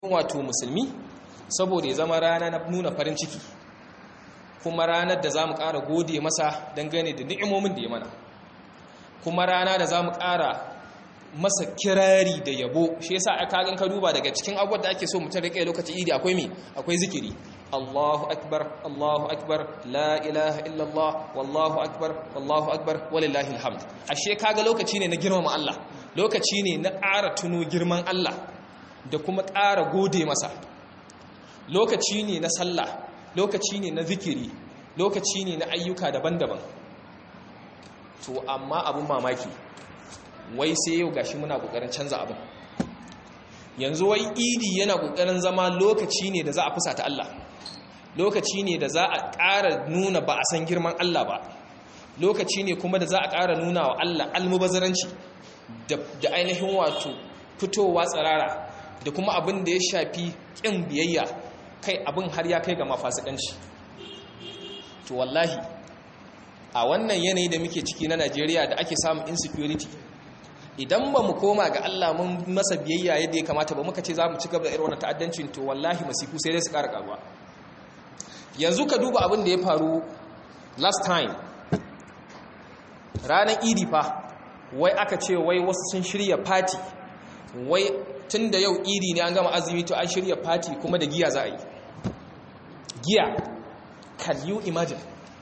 wato musulmi saboda ya zama rana na nuna farin ciki kuma ranar da za mu ƙara gode masa dangane da ni'imomin da ya mana kuma rana da za mu ƙara masa kirari da yabo shi yasa a kagan ka duba daga cikin abubuwan da ake so mutum rike lokacin idi akwai me akwai zikiri Allahu akbar Allahu akbar la ilaha illallah wallahu akbar wallahu akbar walillahi alhamd ashe kaga lokaci ne na girmama Allah lokaci ne na ƙara tuno girman Allah da kuma ƙara gode masa lokaci ne na sallah lokaci ne na zikiri lokaci ne na ayyuka daban-daban to amma abun mamaki wai sai yau gashi muna kokarin canza abin yanzu wai idi yana kokarin zama lokaci ne da za a fusata Allah lokaci ne da za a ƙara nuna ba a san girman Allah ba lokaci ne kuma da za a ƙara nuna wa Allah almubazaranci da ainihin wato fitowa tsirara da kuma abin da ya shafi ƙin biyayya kai abin har ya kai ga mafasikanci to wallahi a wannan yanayi da muke ciki na Najeriya da ake samun insecurity idan ba mu koma ga Allah mun masa biyayya yadda ya kamata ba muka ce za mu ci gaba da irin wannan ta'addancin to wallahi masifu sai dai su ƙara ƙaruwa yanzu ka duba abin da ya faru last time ranar idi fa wai aka ce wai wasu sun shirya party wai tun da yau idi ne an gama azumi to an shirya party kuma da giya za a yi giya can you imagine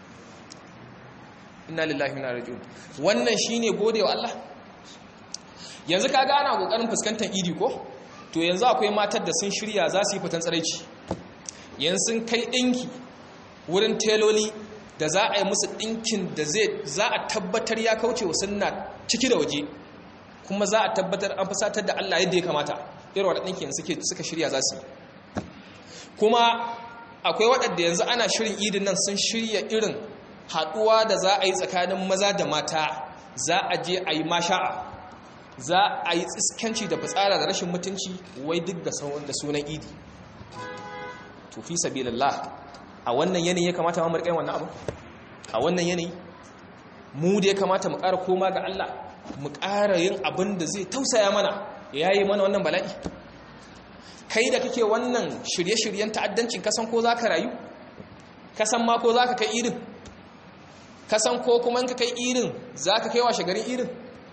inna lillahi wa inna ilaihi raji'un wannan shine gode wa Allah yanzu kaga ana kokarin fuskantar idi ko to yanzu akwai matar da sun shirya za su yi fitan tsaraici yanzu sun kai dinki wurin teloli da za a yi musu dinkin da zai za a tabbatar ya kauce wa sunna ciki da waje kuma za a tabbatar an fusatar da Allah yadda ya kamata irin wadda dinkin suke suka shirya za su yi kuma akwai waɗanda yanzu ana shirin idin nan sun shirya irin haɗuwa da za a yi tsakanin maza da mata za a je a yi masha'a za a yi tsiskanci da fitsara da rashin mutunci wai duk da sunan idi tufi sabilillah a wannan yanayi ya kamata mu riƙa wannan abu a wannan yanayi mu da ya kamata mu ƙara koma ga Allah mu ƙara yin abin da zai tausaya mana ya yi mana wannan bala'i kai da kake wannan shirye-shiryen ta'addancin kasan ko za ka rayu kasan ma ko za ka kai irin kasan ko kuma ka kai irin za ka kai washe garin irin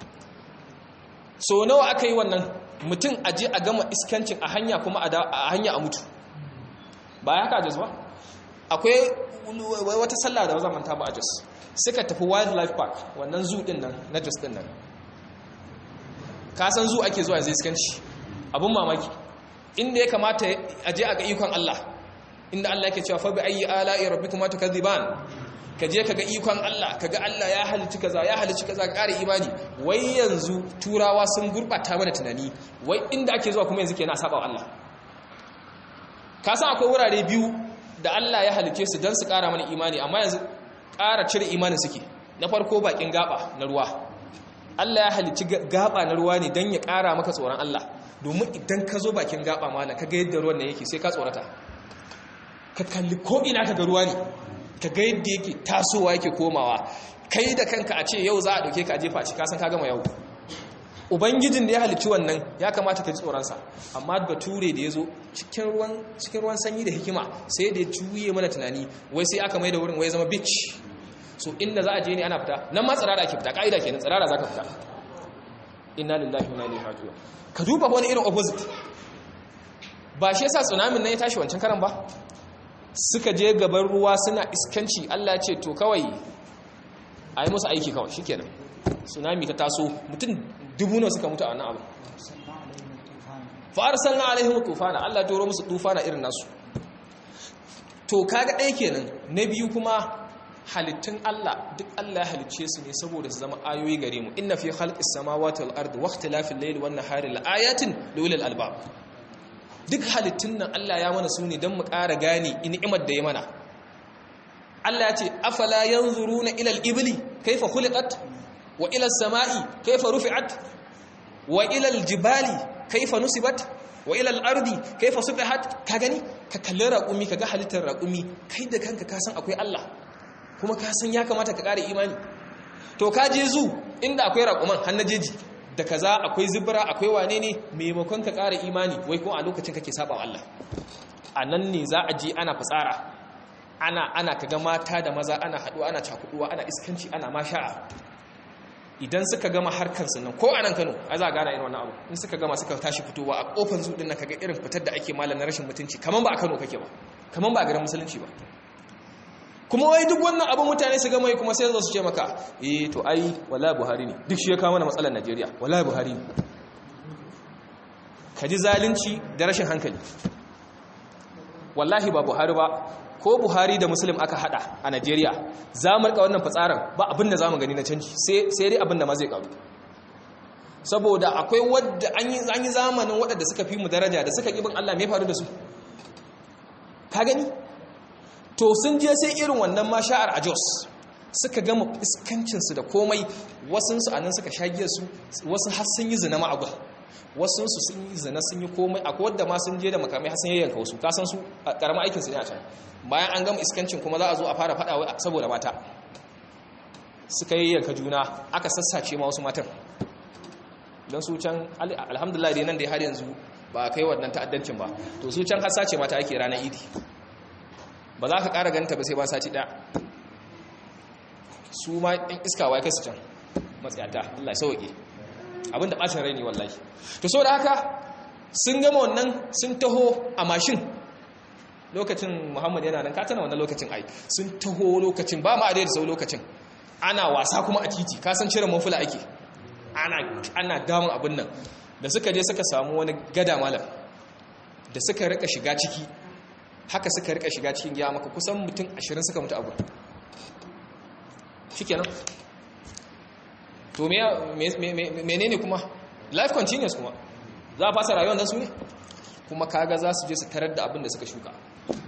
so nawa aka yi wannan mutum aje a gama iskancin a hanya kuma a hanya a mutu ba ya haka jos ba akwai wata sallah da wazan manta ba a jos suka tafi wildlife park wannan zoo din nan na jos din nan kasan zoo ake zuwa zai iskanci abun mamaki inda ya kamata aje a ga ikon Allah inda Allah yake cewa fa bi ayi ala'i rabbikuma tukadhiban ka je ka ga ikon Allah ka ga Allah ya halicci kaza ya halicci kaza ƙara imani wai yanzu turawa sun gurɓata mana tunani wai inda ake zuwa kuma yanzu ke na saba Allah ka san akwai wurare biyu da Allah ya halicce su don su ƙara mana imani amma yanzu ƙara cire imanin suke na farko bakin gaba na ruwa Allah ya halicci gaba na ruwa ne don ya ƙara maka tsoron Allah domin idan ka zo bakin gaba mala ka ga yadda ruwan nan yake sai ka tsorata ka kalli ko ina ka ga ruwa ne ka ga yadda yake tasowa yake komawa kai da kanka a ce yau za a dauke ka a jefa shi kasan ka gama yau ubangijin da ya halicci wannan ya kamata ka ji tsoronsa amma bature da ya zo cikin ruwan sanyi da hikima sai da ya juye mana tunani wai sai aka mai da wurin wai zama beach so inda za a je ne ana fita nan ma tsirara ake fita ka'ida kenan tsirara za ka fita inna lillahi wa inna ilaihi raji'un ka duba wani irin opposite ba shi yasa tsunamin nan ya tashi wancan karan ba suka je gaban ruwa suna iskanci Allah ce to kawai a yi musu aiki kawai shikenan tsunami ta taso mutum dubu nawa suka mutu a wannan abu fa'arsalna alaihim tufana Allah ya turo musu tufana irin nasu to kaga ɗaya kenan na biyu kuma halittun Allah duk Allah ya halicce su ne saboda su zama ayoyi gare mu inna fi khalqis samawati wal ardi wa ikhtilafil layli wan nahari la ayatin lil albab duk halittun nan Allah ya mana su ne don mu ƙara gane ni'imar da ya mana Allah ya ce afala yanzuruna ila al-ibli kayfa khuliqat wa ila as-sama'i kayfa rufi'at wa ila al-jibali kayfa nusibat wa ila al-ardi kayfa subihat ka gani ka kalli raƙumi ka ga halittar raƙumi kai da kanka ka san akwai Allah kuma ka san ya kamata ka ƙara imani to ka je zu inda akwai raƙuman har na jeji da kaza akwai zubra akwai wane ne maimakon ka ƙara imani wai kuma a lokacin kake saba wa Allah a nan ne za a je ana fitsara ana ana kaga mata da maza ana haɗuwa ana cakuduwa ana iskanci ana masha'a idan suka gama harkar nan ko a nan Kano ai za a gana irin wannan abu in suka gama suka tashi fitowa a kofar zuɗin nan kaga irin fitar da ake malam na rashin mutunci kaman ba a Kano kake ba kaman ba a garin musulunci ba kuma wai duk wannan abin mutane su gama yi kuma sai zo su ce maka eh to ai wallahi Buhari ne duk shi ya kawo mana matsalar Najeriya wallahi Buhari ne kaji zalunci da rashin hankali wallahi ba Buhari ba ko Buhari da Muslim aka hada a Najeriya za mu rika wannan fitsarin ba abin da zamu gani na canji sai sai dai abin da ma zai karu saboda akwai wadda an yi an yi zamanin wadanda suka fi mu daraja da suka kibin Allah me faru da su ka gani to sun je sai irin wannan masha'ar a Jos suka gama iskancinsu da komai wasunsu a nan suka shagiyarsu wasu har sun yi zina ma'agwa wasunsu sun yi zina sun yi komai a wadda ma sun je da makamai har sun yayyanka wasu kasan su a ƙaramin aikinsu ne a can bayan an gama iskancin kuma za a zo a fara faɗa wai saboda mata suka yayyanka juna aka sassace ma wasu matan don su can alhamdulillah dai nan dai har yanzu ba a kai wannan ta'addancin ba to su can har sace mata ake ranar idi ba za ka ƙara ganta ba sai ba sati ɗaya su ma ɗin iska wa kai su can matsayata Allah ya sauke abin da ɓacin rai ne wallahi to so da haka sun gama wannan sun taho a mashin lokacin muhammad yana nan katana wannan lokacin ai sun taho lokacin ba ma a da sau lokacin ana wasa kuma a titi kasan cire mafula ake ana damun abin nan da suka je suka samu wani gada malam da suka rika shiga ciki haka suka rika shiga cikin giya maka kusan mutum ashirin suka mutu abu shikenan to menene kuma life continuous kuma za a fasa rayuwar nan su ne kuma kaga za su je su tarar da abin da suka shuka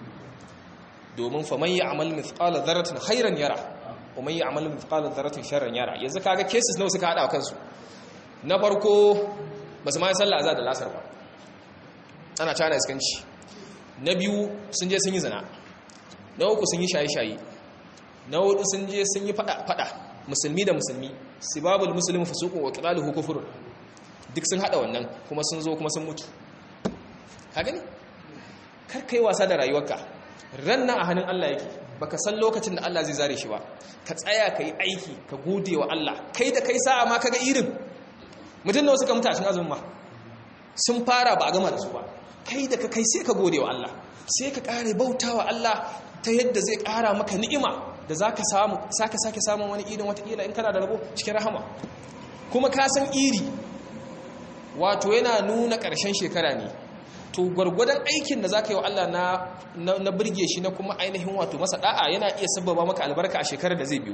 domin faman yi amal mithqala dharratin khairan yara kuma yi amal mithqala dharratin sharran yara yanzu kaga cases nawa suka hada kansu na farko ba su ma sallah azza da lasar ba ana cana iskanci na biyu sun je sun yi zina na uku sun yi shaye-shaye na hudu sun je sun yi fada-fada musulmi da musulmi sibabul musulmi fusuqun wa qitaluhu kufrun duk sun hada wannan kuma sun zo kuma sun mutu ka gani kar kai wasa da rayuwarka ranna a hannun Allah yake baka san lokacin da Allah zai zare shi ba ka tsaya ka yi aiki ka gode wa Allah kai da kai sa'a ma kaga irin mutum da wasu ka mutashin azumin ma sun fara ba a gama da su ba kai da ka kai sai ka gode wa Allah sai ka kare bauta wa Allah ta yadda zai kara maka ni'ima da za ka samu sake sake samun wani irin watakila in kana da rabo cikin rahama kuma ka san iri wato yana nuna ƙarshen shekara ne to gwargwadon aikin da za ka yi wa Allah na birge shi na kuma ainihin wato masa da'a yana iya sababa maka albarka a shekarar da zai biyu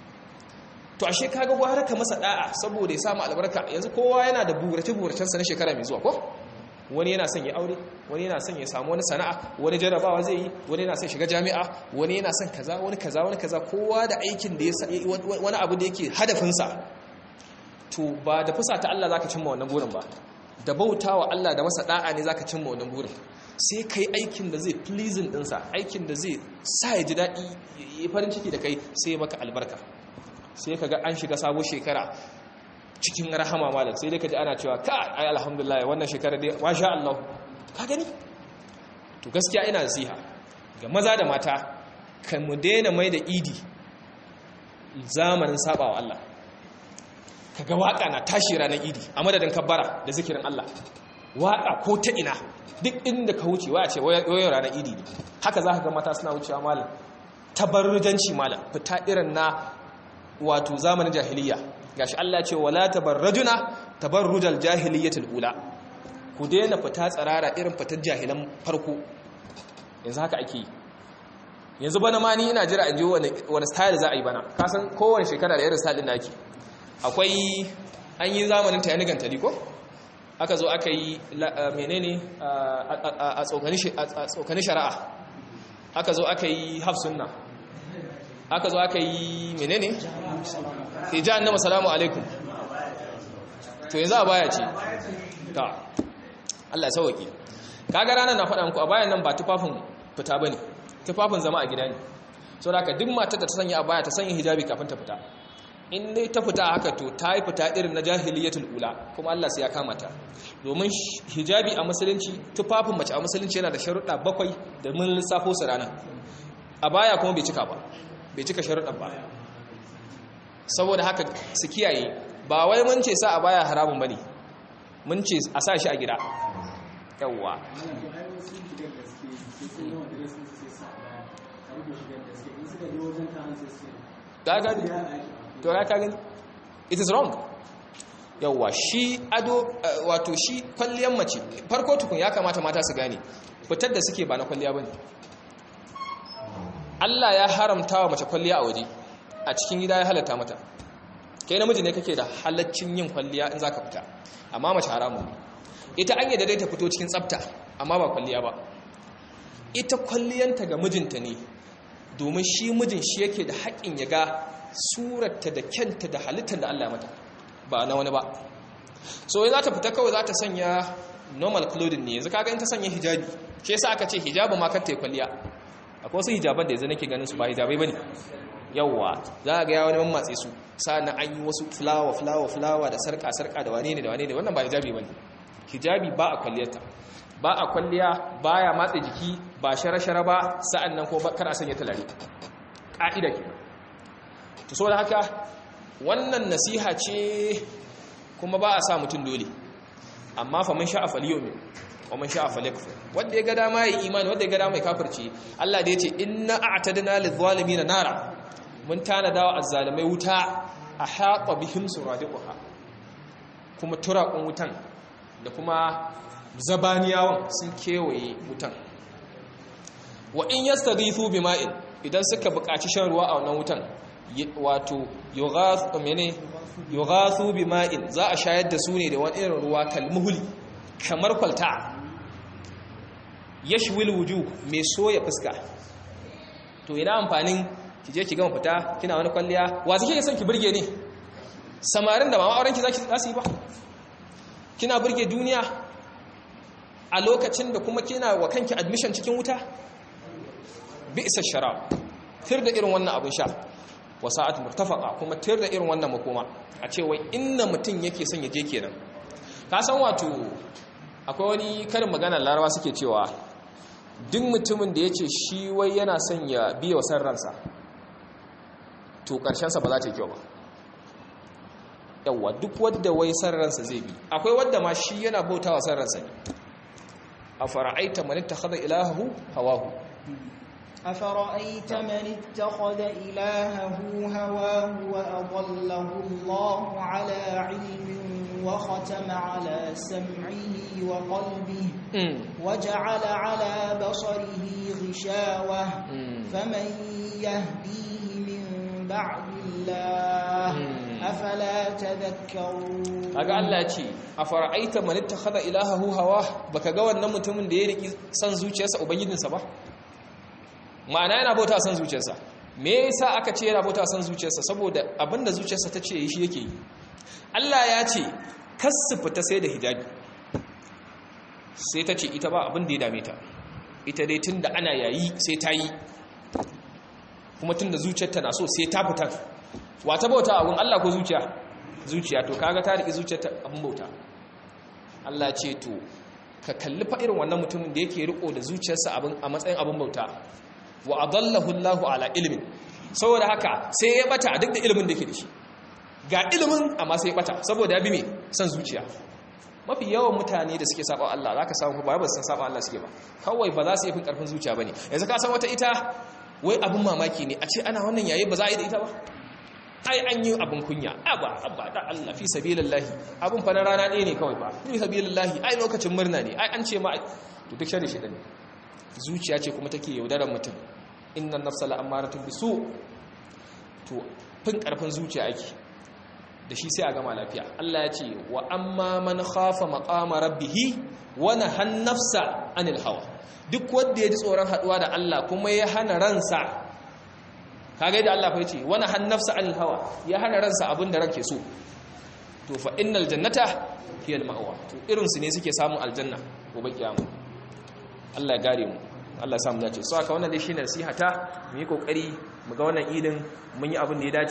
to ashe kaga gwara ka masa da'a saboda ya samu albarka yanzu kowa yana da burace-buracensa na shekara mai zuwa ko wani yana son ya aure wani yana son ya samu wani sana'a wani jarabawa zai yi wani yana son shiga jami'a wani yana son kaza wani kaza wani kaza kowa da aikin da ya wani abu da yake hadafinsa to ba da fusa ta Allah zaka cimma wannan burin ba da bautawa Allah da masa da'a ne zaka cimma wannan burin sai kai aikin da zai pleasing dinsa aikin da zai sa ya ji daɗi ya farin ciki da kai sai maka albarka sai kaga an shiga sabon shekara cikin rahama malam sai dai ka ji ana cewa ka ai alhamdulillah wannan shekara dai masha Allah ka gani to gaskiya ina nasiha ga maza da mata kan mu daina mai da idi zamanin sabawa Allah kaga waka na tashi ranar idi a madadin kabbara da zikirin Allah waka ko ta ina duk inda ka wuce wa ce wayo ranar idi ne haka za ka ga mata suna wucewa malam tabarrujanci malam fita irin na wato zamanin jahiliya gashi Allah ce wala tabarrajuna tabarrujal jahiliyatul ula ku daina fita tsarara irin fitar jahilan farko yanzu haka ake yanzu bana ma ni ina jira in ji wani wani style za a yi bana ka san kowane shekara da irin style din da ake akwai an yi zamanin ta yanigan taliko aka zo aka yi menene a tsokani shari'a aka zo aka yi hafsunna aka zo aka yi menene hijan na masalamu alaikum to yanzu a baya ce ta Allah sauwaki kaga ranar na faɗa muku a bayan nan ba tufafin fita ba ne tufafin zama a gida ne so da duk matar da ta sanya a baya ta sanya hijabi kafin ta fita in dai ta fita haka to ta yi fita irin na jahiliyatul ula kuma Allah sai ya kama ta domin hijabi a musulunci tufafin mace a musulunci yana da sharuɗa bakwai da mun lissafo su rana a baya kuma bai cika ba bai cika sharuɗan ba saboda haka su kiyaye ba wai mun ce sa a baya haramun bane mun ce a sa shi a gida yawwa to ya ka gani it is wrong yawwa shi ado wato shi kwalliyar mace farko tukun ya kamata mata su gane fitar da suke ba na kwalliya bane Allah ya haramta wa mace kwalliya a waje a cikin gida ya halatta mata kai namiji ne kake da halaccin yin kwalliya in zaka fita amma mace haramun ita an yadda dai ta fito cikin tsafta amma ba kwalliya ba ita kwalliyanta ga mijinta ne domin shi mijin shi yake da haƙƙin ya ga surarta da kyanta da halittar da Allah ya mata ba na wani ba so za ta fita kawai za ta sanya normal clothing ne yanzu kaga in ta sanya hijabi shi yasa aka ce hijabu ma kar ta yi kwalliya akwai wasu hijaban da yanzu nake ganin su ba hijabai bane yawwa za ga ya wani mammatse su sa'annan an yi wasu fulawa fulawa fulawa da sarka sarka da wane ne da wane ne wannan ba hijabi bane hijabi ba a kwalliyarta ba a kwalliya baya matse jiki ba shara-shara ba sa'annan ko kar a sanya talare ka'ida ke to so da haka wannan nasiha ce kuma ba a sa mutum dole amma fa man sha'a falyumin wa man sha'a falyakfur wanda ya ga dama yi imani wanda ya ga dama ya kafirce Allah da yace inna a'tadna lidh-dhalimin nara mun tanada wa azzalimai wuta a haqa bihim suradiquha kuma turaqun wutan da kuma zabaniyawan sun kewaye wutan wa in yastaghithu bima'in idan suka buƙaci shan ruwa a wannan wutan wato yughathu mene yughathu bima'in za a shayar da su ne da wani irin ruwa kalmuhuli kamar kwalta yashwil wujuh mai soya fuska to ina amfanin ki je ki gama fita kina wani kwalliya wa zake son ki burge ne samarin da mama auren ki zaki zasu yi ba kina burge duniya a lokacin da kuma kina wa kanki admission cikin wuta bi isa sharab tir da irin wannan abin sha wa sa'at murtafaqa kuma tir da irin wannan makoma a ce wai inna mutum yake son ya je kenan ka san wato akwai wani karin magana larawa suke cewa duk mutumin da yace shi wai yana son ya biya wa san ransa to karshen sa ba za ta yi kyau ba yawa duk wadda wai san ransa zai bi akwai wadda ma shi yana bautawa san ransa ne أفرأيت من اتخذ إلهه هواه أفرأيت من اتخذ إلهه هواه وأضله الله على علم وختم على سمعه وقلبه وجعل على بصره غشاوة فمن يهديه من بعد الله afala tadhakkarun kaga Allah ya ce afara'aita man ittakhadha ilahahu hawa baka ga wannan mutumin da ya riki san zuciyarsa ubangijinsa ba ma'ana yana bauta san zuciyarsa me yasa aka ce yana bauta san zuciyarsa saboda abinda zuciyarsa ta ce shi yake yi Allah ya ce kasu fita sai da hijabi sai ta ce ita ba abin da ya dame ta ita dai tunda ana yayi sai ta yi kuma tunda zuciyarta na so sai ta fita wata bauta abun Allah ko zuciya zuciya to kaga ta riki zuciyar ta abun bauta Allah ce to ka kalli fa irin wannan mutumin da yake riko da zuciyarsa abin a matsayin abun bauta wa adallahu Allahu ala ilmin saboda haka sai ya bata duk da ilimin da yake da shi ga ilimin amma sai ya bata saboda ya bi me san zuciya mafi yawan mutane da suke saba Allah zaka samu ba ba san saba Allah suke ba kawai ba za su yi fin karfin zuciya bane yanzu ka san wata ita wai abun mamaki ne a ce ana wannan yayi ba za a yi da ita ba ai an yi abin kunya aba aba da Allah fi sabilillahi abin fa na rana ɗaya ne kawai ba fi sabilillahi ai lokacin murna ne ai an ce ma to duk shari shi ne zuciya ce kuma take yaudarar mutum innan nafsa la'amaratun bisu to fin karfin zuciya ake da shi sai a gama lafiya Allah ya ce wa amma man khafa maqama rabbih wa nahan nafsa anil hawa duk wanda ya ji tsoron haduwa da Allah kuma ya hana ransa kaga yadda Allah fa yace wani hannafsa anil hawa ya hana ransa abin da ranke so to fa innal jannata hiya al ma'wa to irin su ne suke samun aljanna gobe kiyama Allah ya gare mu Allah ya samu dace so aka wannan dai shine nasihata mu yi kokari mu ga wannan idin mun yi abin da ya dace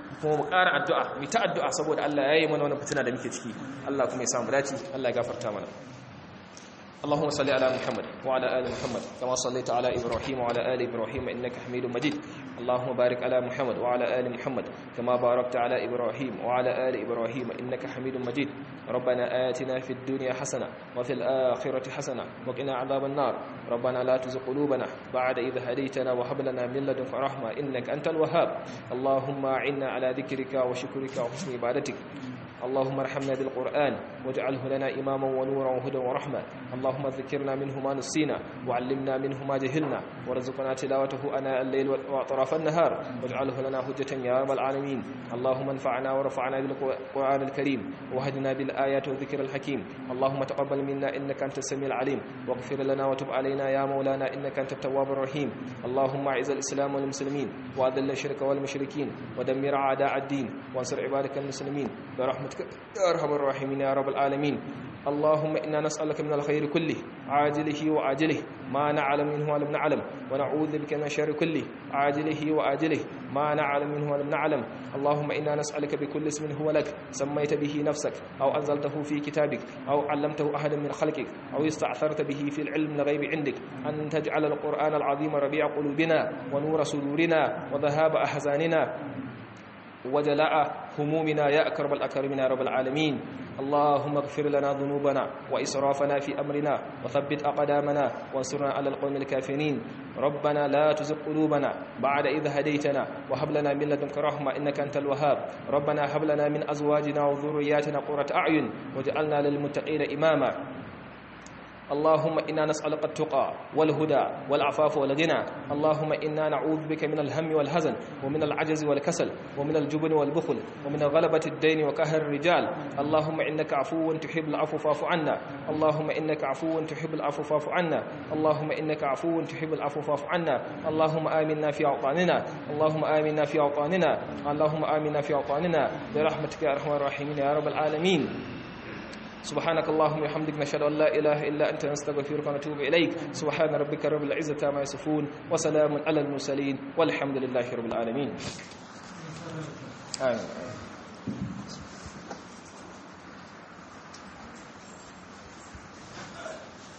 kuma mu ƙara addu'a mu ta addu'a saboda Allah ya yi mana wannan fitina da muke ciki Allah kuma ya samu dace Allah ya gafarta mana اللهم صل على محمد وعلى ال محمد كما صليت على ابراهيم وعلى ال ابراهيم انك حميد مجيد اللهم بارك على محمد وعلى ال محمد كما باركت على ابراهيم وعلى ال ابراهيم انك حميد مجيد ربنا آتنا في الدنيا حسنه وفي الاخره حسنه وقنا عذاب النار ربنا لا تزغ قلوبنا بعد إذ هديتنا وهب لنا من لدنك رحمه انك انت الوهاب اللهم اعنا على ذكرك وشكرك وحسن عبادتك اللهم ارحمنا بالقرآن واجعله لنا إماما ونورا وهدى ورحمة اللهم ذكرنا منه ما نسينا وعلمنا منه ما جهلنا وارزقنا تلاوته أناء الليل وأطراف النهار واجعله لنا حجة يا رب العالمين اللهم انفعنا ورفعنا بالقرآن الكريم وهدنا بالآيات والذكر الحكيم اللهم تقبل منا إنك أنت السميع العليم واغفر لنا وتب علينا يا مولانا إنك أنت التواب الرحيم اللهم أعز الإسلام والمسلمين وأذل الشرك والمشركين ودمر أعداء الدين وانصر عبادك المسلمين برحمتك يا أرحم الراحمين يا رب العالمين اللهم إنا نسألك من الخير كله عاجله وآجله ما نعلم منه ولم نعلم ونعوذ بك من الشر كله عاجله وآجله ما نعلم منه ولم نعلم اللهم إنا نسألك بكل اسم هو لك سميت به نفسك أو أنزلته في كتابك أو علمته أحد من خلقك أو استعثرت به في العلم الغيب عندك أن تجعل القرآن العظيم ربيع قلوبنا ونور صدورنا وذهاب أحزاننا وجلاء همومنا يا أكرم الأكرمين يا رب العالمين اللهم اغفر لنا ذنوبنا وإسرافنا في أمرنا وثبت أقدامنا وانصرنا على القوم الكافرين ربنا لا تزغ قلوبنا بعد إذ هديتنا وهب لنا من لدنك رحمة إنك أنت الوهاب ربنا هب لنا من أزواجنا وذرياتنا قرة أعين واجعلنا للمتقين إماما اللهم إنا نسألك التقى والهدى والعفاف والغنى اللهم إنا نعوذ بك من الهم والحزن ومن العجز والكسل ومن الجبن والبخل ومن غلبة الدين وكهر الرجال اللهم إنك عفو تحب العفو فاعف عنا اللهم إنك عفو تحب العفو فاعف عنا اللهم إنك عفو تحب العفو فاعف عنا اللهم آمنا في أوطاننا اللهم آمنا في أوطاننا اللهم آمنا في أوطاننا برحمتك يا أرحم الراحمين يا رب العالمين سبحانك اللهم وبحمدك نشهد ان لا اله الا انت نستغفرك ونتوب اليك سبحان ربك رب العزه عما يصفون وسلام على المرسلين والحمد لله رب العالمين آمين